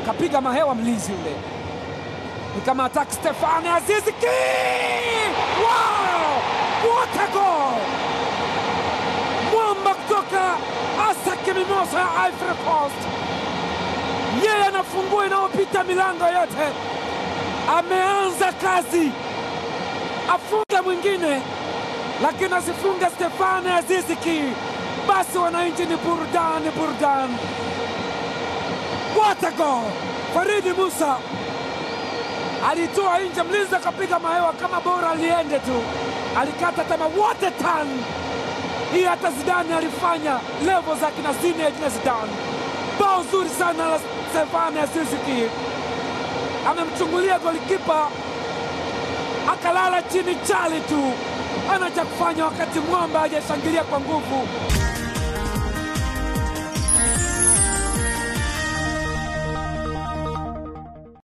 kapiga mahewa mlinzi yule, ni kama attack Stefani Azizi Ki! Wow! What a goal! Mwamba kutoka Asake Mimosa ya Ivory Coast, yeye anafungua inayopita milango yote. Ameanza kazi, afunge mwingine, lakini asifunge Stefani Azizi Ki. Basi wananchi ni burudani, burudani. What a goal! Faridi Musa alitoa nje, mlinzi akapiga mahewa kama bora liende tu, alikata tamaa. What a turn! Hii hata Zidane alifanya levo za kina Zinedine na Zidane. Bao zuri sana la Stefani Azizi Ki, amemchungulia golikipa akalala chini chali tu, ana cha kufanya wakati mwamba hajashangilia kwa nguvu.